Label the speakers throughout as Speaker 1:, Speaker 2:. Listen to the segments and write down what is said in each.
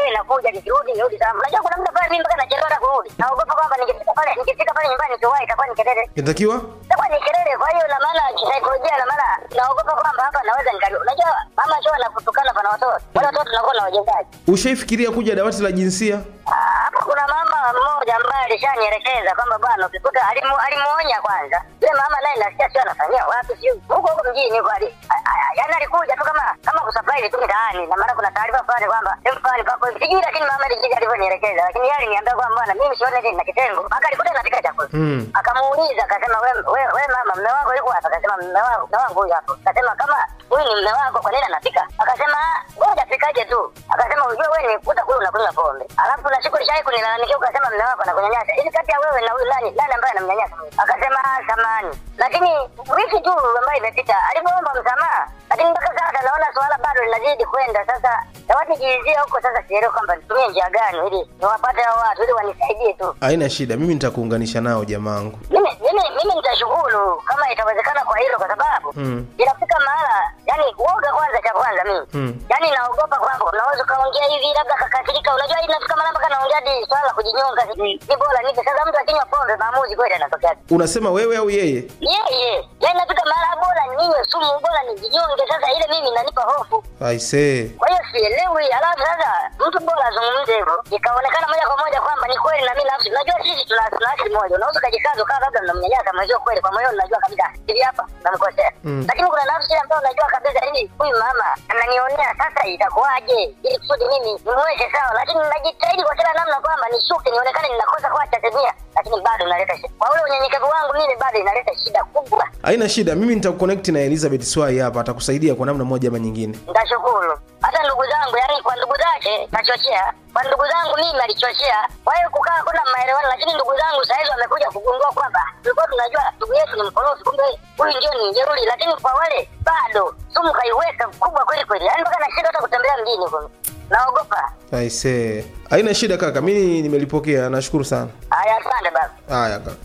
Speaker 1: baadaye nakuja nikirudi nirudi salama. Unajua kuna muda pale mimi mpaka nachelewa hata kurudi. Naogopa kwamba nikifika pale nikifika pale nyumbani nikiwahi itakuwa ni kelele.
Speaker 2: inatakiwa
Speaker 1: Itakuwa ni kelele. Kwa hiyo na maana kisaikolojia na maana naogopa kwamba hapa naweza nikali. Unajua mama sio anakutukana pana watoto. Wale watoto tunakuwa na wajengaji.
Speaker 2: ushaifikiria kuja dawati la jinsia
Speaker 1: Ah, Hapa kuna mama mmoja ambaye alishanielekeza kwamba bwana, ukikuta alimu, alimuonya kwanza. Yule mama naye nasikia sio anafanyia wapi, sio huko huko mjini kwa ali- a- a- yaani alikuja tu kama kama kusurprise tu mtaani, na maana kuna taarifa fulani kwamba sehemu fulani pako hivi. sijui, lakini mama alijiji alivyonielekeza, lakini yeye aliniambia kwamba bwana, mimi sione hivi na kitengo mpaka alikuta napika chakula
Speaker 2: Mm.
Speaker 1: akamuuliza akasema, we, we, we mama, mme wako yuko hapa? Akasema mme wangu mme wangu huyu hapo. Akasema kama huyu ni mme wako, kwa nini anapika? Akasema ngoja apikaje tu. Akasema ujue wewe nimekuta kule unakunywa pombe, alafu na siku lishai kunilalamikia ukasema mme wako anakunyanyasa. Hivi kati ya wewe na huyu nani nani ambaye anamnyanyasa? Akasema "Ah, samani, lakini wiki tu ambayo imepita alivyoomba msamaha, lakini mpaka sasa naona suala bado linazidi kwenda. Sasa dawati jiizia huko sasa, sielewi kwamba nitumie njia gani ili niwapate hao watu ili wanisaidie tu.
Speaker 2: haina shida mimi nitakuunganisha nao jamaangu
Speaker 1: mimi mimi mimi nitashukuru kama itawezekana kwa hilo kwa sababu
Speaker 2: Mm.
Speaker 1: inafika mahala yani uoga kwanza cha kwanza mimi
Speaker 2: Mm.
Speaker 1: yani naogopa kwamba unaweza ukaongea hivi labda kakasirika unajua inafika mahala mpaka naongea hadi swala la kujinyonga ni ni bora nipe sasa mtu akinywa pombe maamuzi kweli anatokea
Speaker 2: unasema wewe au yeye
Speaker 1: yeye yani nafika mahala bora ninywe sumu bora nijinyonge sasa ile mimi inanipa hofu
Speaker 2: aisee
Speaker 1: kwa hiyo sielewi. Alafu sasa mtu bora azungumze hivyo, ikaonekana moja kwa moja kwamba ni kweli na mimi nafsi. Unajua sisi tuna tuna asili moja, unaweza ukajikaza ukawa labda mnamnyanyasa mwenzio kweli, kwa moyoni unajua kabisa hivi hapa namkosea,
Speaker 2: Mm.
Speaker 1: lakini kuna nafsi ambayo unajua kabisa hivi, huyu mama ananionea, sasa itakuwaje ili kusudi mimi nimweke sawa, lakini najitahidi kwa kila namna kwamba nishuke, nionekane ninakosa kwa Tanzania, lakini bado inaleta shida kwa ule unyenyekevu wangu mimi, bado inaleta shida kubwa.
Speaker 2: haina shida mimi nitakuconnect na elizabeth swai hapa atakusaidia kwa namna moja ama nyingine
Speaker 1: Nitashukuru hata ndugu zangu, yani kwa ndugu zake kachochea, kwa ndugu zangu mimi alichochea. Kwa hiyo kukaa kuna maelewano, lakini ndugu zangu sahizi wamekuja kugundua kwamba tulikuwa tunajua ndugu yetu ni mkorofi, kumbe huyu ndio ni njeuri, lakini kwa wale bado sumu kaiweka kubwa kweli kweli, yani mpaka nashindwa hata kutembea mjini huko, naogopa.
Speaker 2: aisee haina shida kaka mimi nimelipokea nashukuru sana
Speaker 1: Haya, asante baba.
Speaker 2: haya kaka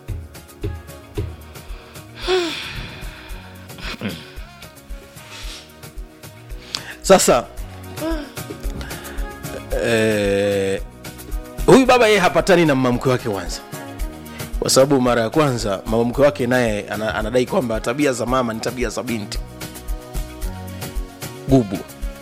Speaker 3: sasa eh, huyu baba yeye hapatani na mama mkwe wake kwanza kwa sababu mara ya kwanza mama mkwe wake naye ana, anadai kwamba tabia za mama ni tabia za binti gubu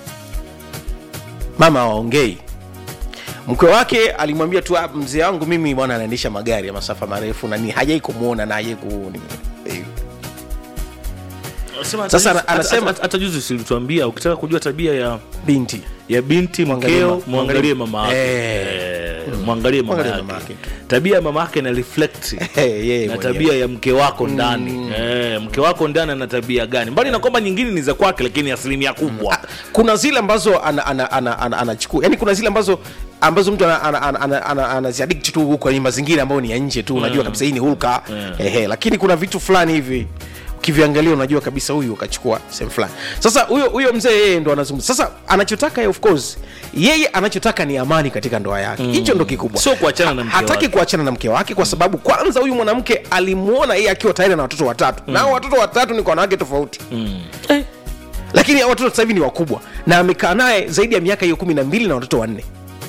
Speaker 3: mama hawaongei mkwe wake alimwambia tu "Ah, mzee wangu mimi bwana anaendesha magari ya masafa marefu nani hajai kumwona na hajai ku eh,
Speaker 4: Anasema
Speaker 3: Sasa
Speaker 4: hata-
Speaker 3: ana- anasema-
Speaker 4: hata- hata juzi silituambia ukitaka kujua tabia ya
Speaker 3: binti
Speaker 4: ya binti
Speaker 3: Mwangalie
Speaker 4: mkeo
Speaker 3: ma-
Speaker 4: mwangalie mama yake
Speaker 3: Eh.
Speaker 4: Eh, mwangalie mama
Speaker 3: Mwangalie
Speaker 4: yake
Speaker 3: mama yake.
Speaker 4: tabia ya mama yake na reflect
Speaker 3: yeye
Speaker 4: na
Speaker 3: mwenyewe.
Speaker 4: tabia ya mke wako ndani eh, mke wako ndani ana tabia gani mbali na kwamba nyingine ni za kwake lakini asilimia kubwa
Speaker 3: kuna zile ambazo anachukua ana, ana, ana, ana, yani kuna zile ambazo ambazo mtu anaziadikti ana, ana, ana, ana, ana tu huko kwenye mazingira ambayo ni ya nje tu unajua kabisa hii ni hulka ehe, lakini kuna vitu fulani hivi ukiviangalia unajua kabisa huyu ukachukua sehemu fulani sasa huyo huyo mzee yeye ndo anazungumza sasa anachotaka yeye of course yeye anachotaka ni amani katika ndoa yake hicho ndo kikubwa
Speaker 4: Sio kuachana na mke
Speaker 3: hataki
Speaker 4: wake.
Speaker 3: kuachana na mke wake kwa sababu kwanza huyu mwanamke alimuona yeye akiwa tayari na watoto watatu na hao watoto watatu ni kwa wanawake tofauti eh. lakini hao watoto sasa hivi ni wakubwa na amekaa naye zaidi ya miaka hiyo kumi na mbili na watoto wanne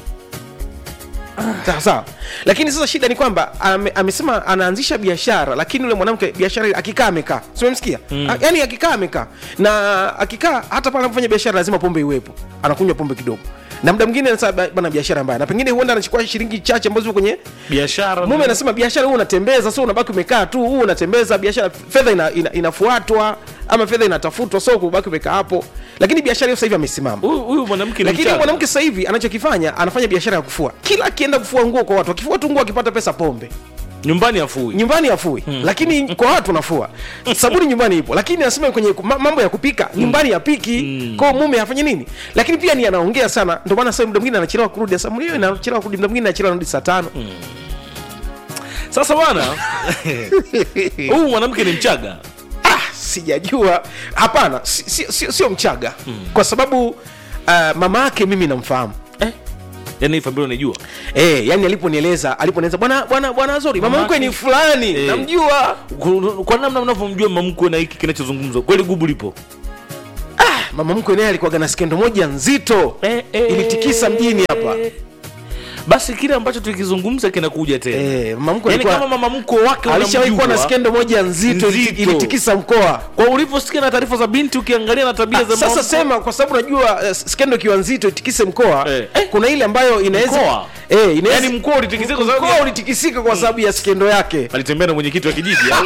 Speaker 3: sawa sawa lakini sasa shida ni kwamba ame, amesema anaanzisha biashara lakini yule mwanamke biashara ile akikaa amekaa simemsikia mm. yaani akikaa amekaa na akikaa hata pale anapofanya biashara lazima pombe iwepo anakunywa pombe kidogo na muda mwingine anasema "Ba- bana biashara mbaya na pengine huenda anachukua shilingi chache ambazo ziko kwenye
Speaker 4: biashara
Speaker 3: mume anasema biashara huu unatembeza sio unabaki umekaa tu huu unatembeza biashara fedha ina, ina, inafuatwa ama fedha inatafutwa sio kubaki umekaa hapo lakini biashara hiyo sasa hivi amesimama
Speaker 4: huyu huyu mwanamke ni
Speaker 3: lakini
Speaker 4: mchaga.
Speaker 3: mwanamke sasa hivi anachokifanya anafanya biashara ya kufua kila akienda kufua nguo kwa watu akifua tu nguo akipata pesa pombe
Speaker 4: nyumbani afui
Speaker 3: nyumbani afui hmm. lakini kwa watu nafua sabuni nyumbani ipo lakini anasema kwenye ma- mambo ya kupika nyumbani yapiki hmm. kwao mume afanye nini lakini pia ni anaongea sana ndio maana sasa muda mwingine anachelewa kurudi sasa mwenyewe anachelewa kurudi muda mwingine anachelewa kurudi saa tano
Speaker 4: sasa bwana huyu mwanamke ni mchaga
Speaker 3: ah, sijajua hapana si- si- sio sio mchaga hmm. kwa sababu uh, mama yake mimi namfahamu
Speaker 4: eh? yani hii familia unaijua
Speaker 3: Eh, yani aliponieleza aliponieleza bwana bwana bwana Azori mama
Speaker 4: Mama
Speaker 3: mkwe
Speaker 4: yake-
Speaker 3: ni fulani
Speaker 4: Eh.
Speaker 3: namjua
Speaker 4: Ku- kwa namna mnavyomjua mamkwe na hiki kinachozungumzwa kweli gubu lipo
Speaker 3: mama mkwe naye alikuwaga na skendo moja nzito
Speaker 4: Eh, eh.
Speaker 3: ilitikisa mjini hapa
Speaker 4: basi kile ambacho tukizungumza kinakuja tena
Speaker 3: Eh, mama mkwe
Speaker 4: yani
Speaker 3: alikuwa-
Speaker 4: kama mama mkwe wake
Speaker 3: alishawahi kuwa na
Speaker 4: unamjua,
Speaker 3: skendo moja nzito, iliti-
Speaker 4: Nzito.
Speaker 3: ilitikisa mkoa
Speaker 4: kwa ulivyosikia na taarifa za binti ukiangalia na tabia za
Speaker 3: sasa
Speaker 4: mama
Speaker 3: sema kwa sababu najua eh, skendo ikiwa nzito itikise mkoa
Speaker 4: Eh. Eh.
Speaker 3: kuna ile ambayo inaweza
Speaker 4: Mkoa?
Speaker 3: eh, inaweza
Speaker 4: Yaani mkoa ulitikisika kwa sababu
Speaker 3: mkoa
Speaker 4: ya-
Speaker 3: ulitikisika kwa sababu ya skendo yake
Speaker 4: alitembea na mwenyekiti wa kijiji au?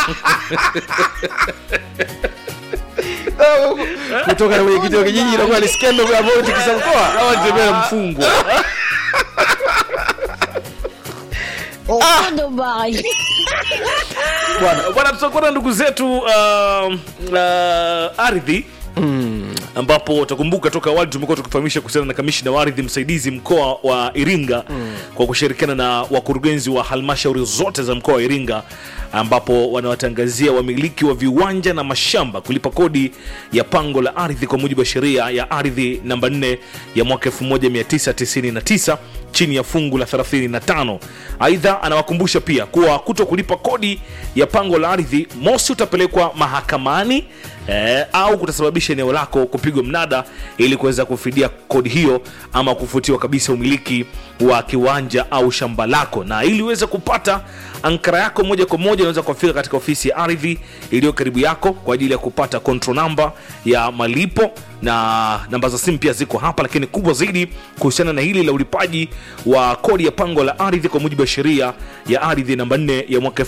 Speaker 3: kutoka na mwenyekiti wa kijiji inakuwa ni skendo ambayo itikisa mkoa
Speaker 4: au alitembea na mfungwa
Speaker 5: Oh, Dubai.
Speaker 4: bwana bwana tutakuwa na ndugu zetu uh, uh, ardhi ambapo utakumbuka toka awali tumekuwa tukifahamisha kuhusiana na kamishina wa ardhi msaidizi mkoa wa iringa kwa kushirikiana na wakurugenzi wa halmashauri zote za mkoa wa iringa ambapo wanawatangazia wamiliki wa viwanja na mashamba kulipa kodi ya pango la ardhi kwa mujibu wa sheria ya ardhi namba 4 ya mwaka 1999 chini ya fungu la 35 aidha anawakumbusha pia kuwa kuto kulipa kodi ya pango la ardhi mosi utapelekwa mahakamani eh, au kutasababisha eneo lako kupigwa mnada ili kuweza kufidia kodi hiyo ama kufutiwa kabisa umiliki wa kiwanja au shamba lako na ili uweze kupata ankara yako moja kwa moja unaweza kufika katika ofisi ya ardhi iliyo karibu yako kwa ajili ya kupata control namba ya malipo na namba za simu pia ziko hapa lakini kubwa zaidi kuhusiana na hili la ulipaji wa kodi ya pango la ardhi kwa mujibu wa sheria ya ardhi namba 4 ya mwaka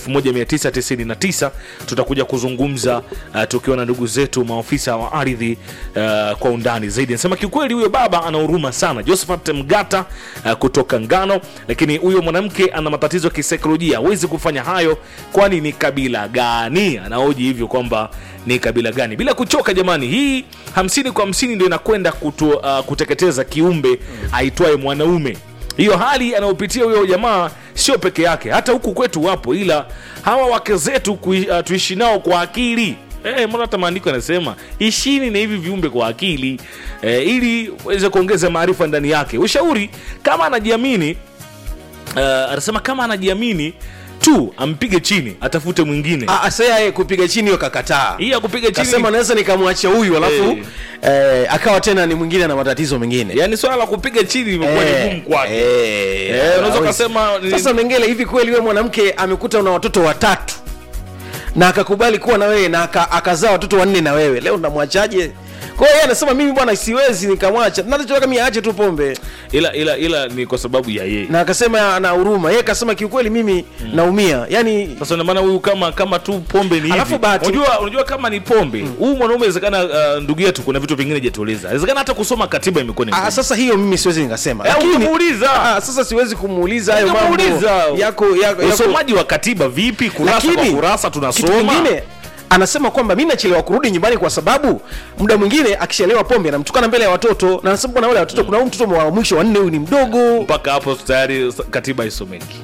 Speaker 4: 1999 tutakuja kuzungumza uh, tukiwa na ndugu zetu maofisa wa ardhi uh, kwa undani zaidi anasema kiukweli huyo baba ana huruma sana josephat mgata uh, kutoka ngano lakini huyo mwanamke ana matatizo ya kisaikolojia hawezi kufanya hayo kwani ni kabila gani anaoji hivyo kwamba ni kabila gani bila kuchoka jamani hii hamsini kwa hamsini ndio inakwenda kutu, uh, kuteketeza kiumbe aitwaye mwanaume hiyo hali anayopitia huyo jamaa sio peke yake hata huku kwetu wapo ila hawa wake zetu kui, uh, tuishi nao kwa akili Eh, mbona hata maandiko yanasema ishini na hivi viumbe kwa akili eh, ili uweze kuongeza maarifa ndani yake ushauri kama anajiamini uh, anasema kama anajiamini tu ampige chini atafute mwingine
Speaker 3: Ah, sasa yeye kupiga chini hiyo kakataa
Speaker 4: hii ya kupiga chini
Speaker 3: kasema naweza nikamwacha huyu alafu eh, akawa tena ni mwingine na matatizo mengine
Speaker 4: yani swala la kupiga chini limekuwa ni
Speaker 3: Eh,
Speaker 4: gumu kwake
Speaker 3: eh,
Speaker 4: Eh, unaweza
Speaker 3: hawezi.
Speaker 4: ukasema ni-
Speaker 3: sasa mengele hivi kweli wewe mwanamke amekuta una watoto watatu na akakubali kuwa na wewe na aka- akazaa watoto wanne na wewe leo namwachaje kwa hiyo yeye anasema mimi bwana siwezi nikamwacha nachotaka mimi aache tu pombe
Speaker 4: ila ila ila ni kwa sababu ya yeye
Speaker 3: na akasema ana huruma yeye akasema kiukweli mimi naumia yani
Speaker 4: sasa ndio maana huyu kama kama tu pombe ni
Speaker 3: Alafu
Speaker 4: hivi
Speaker 3: bahati-
Speaker 4: unajua unajua kama ni pombe huyu mwanaume inawezekana uh, ndugu yetu kuna vitu vingine hajatueleza inawezekana hata kusoma katiba imekuwa ni
Speaker 3: Ah,
Speaker 4: ngumu.
Speaker 3: sasa hiyo mimi siwezi nikasema
Speaker 4: Eh,
Speaker 3: Lakini-
Speaker 4: utamuuliza.
Speaker 3: Ah, sasa siwezi kumuuliza hayo mambo
Speaker 4: Utamuuliza.
Speaker 3: yako yako, yako
Speaker 4: usomaji wa katiba vipi kurasa kwa
Speaker 3: lakini
Speaker 4: kurasa
Speaker 3: kitu
Speaker 4: tunasoma
Speaker 3: kingine anasema kwamba mi nachelewa kurudi nyumbani kwa sababu muda mwingine akishalewa pombe anamtukana mbele ya watoto na anasema bwana wale watoto kuna huyu mtoto wa mwisho wanne huyu ni mdogo
Speaker 4: mpaka hapo tayari katiba isomeki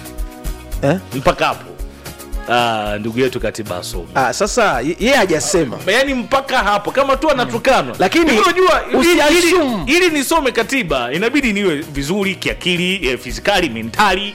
Speaker 3: eh?
Speaker 4: mpaka hapo ah, ndugu yetu katiba asomi
Speaker 3: ah, sasa ye- yeye hajasema
Speaker 4: yaani mpaka hapo kama tu anatukanwa
Speaker 3: Lakini
Speaker 4: Hivi unajua ili-
Speaker 3: usiassume.
Speaker 4: ili, ili nisome katiba inabidi niwe vizuri kiakili eh, fizikali mentali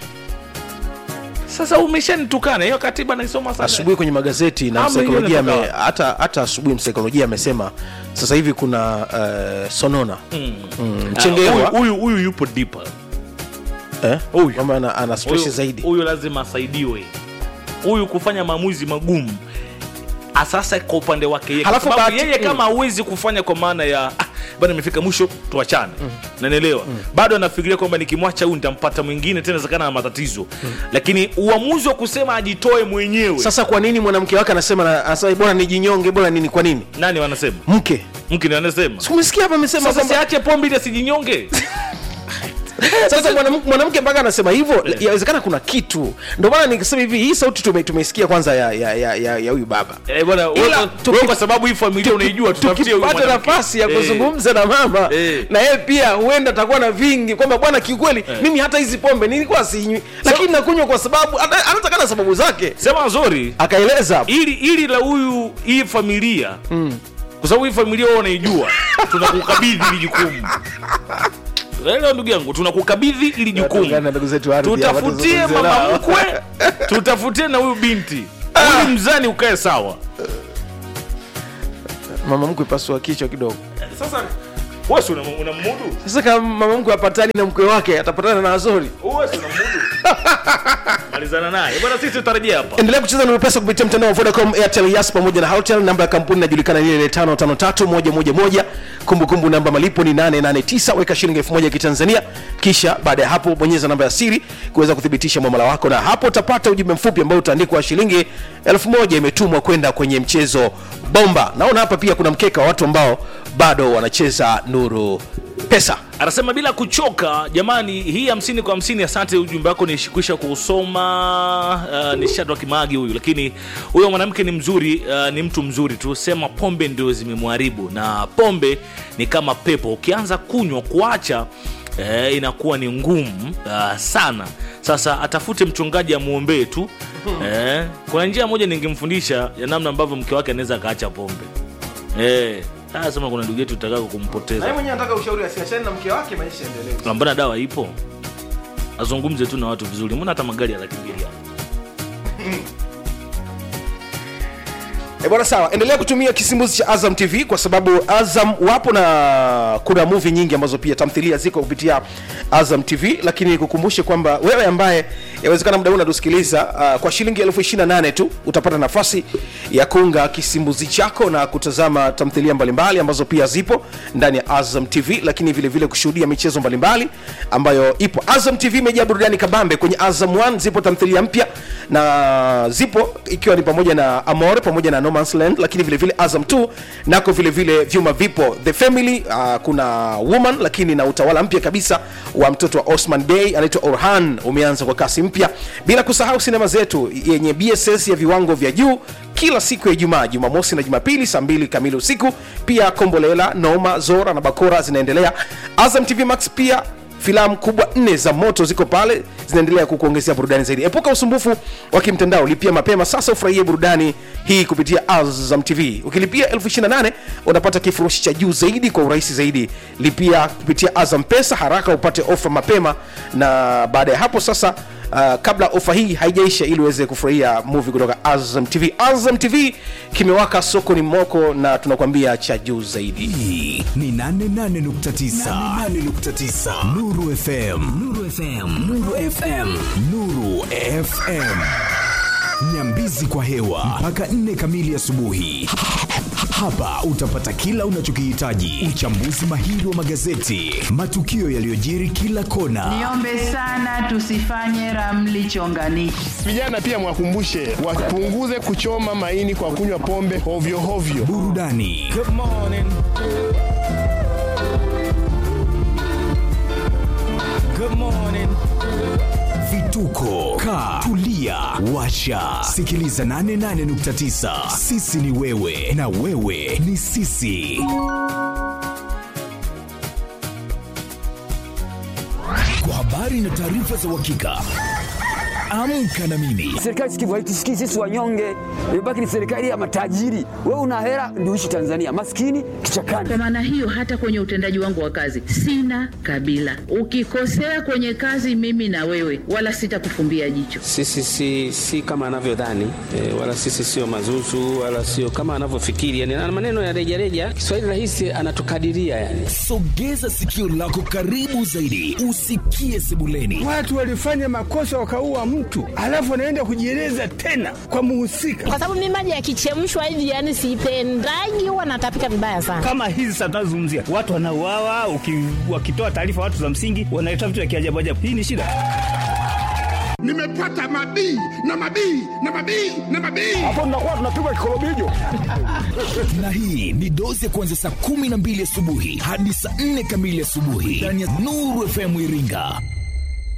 Speaker 4: sasa umeshanitukana hiyo katiba naisoma sana
Speaker 3: asubuhi kwenye magazeti na
Speaker 4: Ama
Speaker 3: msaikolojia
Speaker 4: hiyo
Speaker 3: ame,
Speaker 4: inatoka
Speaker 3: hata hata asubuhi msaikolojia amesema sasa hivi kuna uh, sonona mm. Mm,
Speaker 4: Ah,
Speaker 3: mchengerwa
Speaker 4: huyu- huyu huyu yupo deeper
Speaker 3: eh?
Speaker 4: huyu.
Speaker 3: kwamba ana, ana stress
Speaker 4: Huyu-
Speaker 3: zaidi
Speaker 4: huyu lazima asaidiwe huyu kufanya maamuzi magumu sasa kwa upande wake yeye, kwa
Speaker 3: Halafu
Speaker 4: sababu
Speaker 3: bahati-
Speaker 4: yeye
Speaker 3: mm.
Speaker 4: kama hawezi kufanya kwa maana ya ah, bana imefika mwisho tuachane nanaelewa bado anafikiria kwamba nikimwacha huyu nitampata mwingine tena zakana na matatizo lakini uamuzi wa kusema ajitoe mwenyewe
Speaker 3: sasa kwa nini mwanamke wake anasema na- anasema bora nijinyonge bora nini kwa nini
Speaker 4: nani wanasema
Speaker 3: mke
Speaker 4: mke ni anasema
Speaker 3: Si umesikia hapa amesema
Speaker 4: sasa
Speaker 3: kwamba
Speaker 4: siache pombe ili asijinyonge
Speaker 3: sasa mwanam- mwanamke mpaka anasema hivyo yawezekana kuna kitu ndio maana nikisema hivi hii sauti tume, tumeisikia kwanza ya ya ya ya ya huyu baba
Speaker 4: Eh, bwana
Speaker 3: Ila
Speaker 4: wewe-
Speaker 3: tuki-
Speaker 4: wewe kwa sababu hii familia unaijua tutafutie huyu
Speaker 3: tukipata
Speaker 4: mwanamke.
Speaker 3: nafasi ya
Speaker 4: Eh.
Speaker 3: kuzungumza na mama
Speaker 4: Eh.
Speaker 3: na yeye pia huenda atakuwa na vingi kwamba bwana kiukweli mimi hata hizi pombe nilikuwa sinywi lakini nakunywa kwa sababu ana- anataka na sababu zake
Speaker 4: sema nzuri
Speaker 3: akaeleza hapo.
Speaker 4: ili ili la huyu hii familia kwa sababu hii familia wao wanaijua tunakukabidhi ili jukumu Elewa ndugu yangu tunakukabidhi ili jukumu
Speaker 3: Tuungane na ndugu zetu wa ardhi hapa,
Speaker 4: tutafutie
Speaker 3: tuzungumze
Speaker 4: mama
Speaker 3: nao.
Speaker 4: mkwe tutafutie na huyu binti ili mzani ukae sawa
Speaker 3: mama mkwe pasua kichwa kidogo
Speaker 4: sasa wesi unammudu
Speaker 3: sasa kama mama mkwe apatani na mkwe wake atapatana na azori
Speaker 4: wesi unammudu malizana naye bwana sisi tutarejea hapa
Speaker 3: endelea kucheza na pesa kupitia mtandao wa vodacom airtel yas pamoja na hotel namba ya kampuni inajulikana ni ile 553111 kumbukumbu namba malipo ni 889 weka shilingi 1000 ya kitanzania kisha baada ya hapo bonyeza namba ya siri kuweza kuthibitisha mwamala wako na hapo utapata ujumbe mfupi ambao utaandikwa shilingi 1000 imetumwa kwenda kwenye mchezo bomba naona hapa pia kuna mkeka wa watu ambao bado wanacheza nuru pesa
Speaker 4: anasema bila kuchoka jamani hii hamsini kwa hamsini asante ujumbe wako nishikwisha kuusoma uh, ni shadwa kimagi huyu lakini huyo mwanamke ni mzuri uh, ni mtu mzuri tu sema pombe ndio zimemharibu na pombe ni kama pepo ukianza kunywa kuacha eh, inakuwa ni ngumu uh, sana sasa atafute mchungaji amwombee tu eh, kuna njia moja ningemfundisha ya namna ambavyo mke wake anaweza akaacha pombe eh, haya sema kuna ndugu yetu utakaka kumpoteza
Speaker 3: mwenyewe anataka ushauri asiachane na mke wake maisha endelee
Speaker 4: Na mbona dawa ipo azungumze tu na watu vizuri mbona hata magari ya laki mbili hapo?
Speaker 3: E bwana sawa endelea kutumia kisimbuzi cha azam tv kwa sababu azam wapo na kuna movie nyingi ambazo pia tamthilia ziko kupitia azam tv lakini nikukumbushe kwamba wewe ambaye yawezekana muda huu unatusikiliza uh, kwa shilingi elfu ishiri na nane tu utapata nafasi ya kuunga kisimbuzi chako na kutazama tamthilia mbalimbali ambazo pia zipo ndani ya azam tv lakini vile vile kushuhudia michezo mbalimbali ambayo ipo azam tv imejaa burudani kabambe kwenye azam 1 zipo tamthilia mpya na zipo ikiwa ni pamoja na amore pamoja na no Man's land lakini vile vile azam 2 nako vile vile vyuma vipo the family uh, kuna woman lakini na utawala mpya kabisa wa mtoto wa osman day anaitwa orhan umeanza kwa kasi mpya bila kusahau sinema zetu yenye bss ya viwango vya juu kila siku ya ijumaa jumamosi na jumapili saa mbili kamili usiku pia kombolela noma zora na bakora zinaendelea azam tv max pia filamu kubwa nne za moto ziko pale zinaendelea kukuongezea burudani zaidi epuka usumbufu wa kimtandao lipia mapema sasa ufurahie burudani hii kupitia azam tv ukilipia 28 unapata kifurushi cha juu zaidi kwa urahisi zaidi lipia kupitia azam pesa haraka upate ofa mapema na baada ya hapo sasa Uh, kabla ofa hii haijaisha ili uweze kufurahia movie kutoka azam tv azam tv kimewaka soko ni moko na tunakwambia cha juu zaidi
Speaker 5: hii ni 88.9 Nuru FM Nuru FM Nuru FM Nuru FM Nyambizi kwa hewa mpaka 4 kamili asubuhi. Hapa utapata kila unachokihitaji: uchambuzi mahiri wa magazeti, matukio yaliyojiri kila kona,
Speaker 6: Niombe sana tusifanye ramli chonganishi.
Speaker 7: Vijana pia mwakumbushe wapunguze kuchoma maini kwa kunywa pombe hovyo hovyo.
Speaker 5: burudani vituko ka tulia washa sikiliza 88.9 sisi ni wewe na wewe ni sisi kwa habari na taarifa za uhakika amka na mimi
Speaker 8: Serikali sikivu haitusikii sisi wanyonge, imebaki ni serikali ya matajiri. Wewe una hela ndio uishi Tanzania, maskini kichakani.
Speaker 6: Kwa maana hiyo, hata kwenye utendaji wangu wa kazi sina kabila. Ukikosea kwenye kazi, mimi na wewe, wala sitakufumbia jicho.
Speaker 9: Sisi si, si kama anavyodhani e, wala sisi sio mazuzu wala sio kama anavyofikiri yani, na maneno ya rejareja. Kiswahili rahisi anatukadiria yani.
Speaker 5: sogeza sikio lako karibu zaidi usikie sebuleni
Speaker 7: Watu walifanya makosa wakaua mtu, alafu wanaenda kujieleza tena kwa muhusika.
Speaker 10: kwa sababu mimi maji yakichemshwa hivi yani sipendagi, huwa natapika vibaya sana.
Speaker 11: kama hizi sasa tunazozungumzia watu wanauawa, uki- wakitoa taarifa watu za msingi wanaleta vitu vya kiajabu ajabu. Hii ni shida.
Speaker 7: Nimepata mabii na mabii na mabii na mabii.
Speaker 5: na hii ni dozi ya kuanzia saa kumi na mbili asubuhi hadi saa nne kamili asubuhi ndani ya nuru fm iringa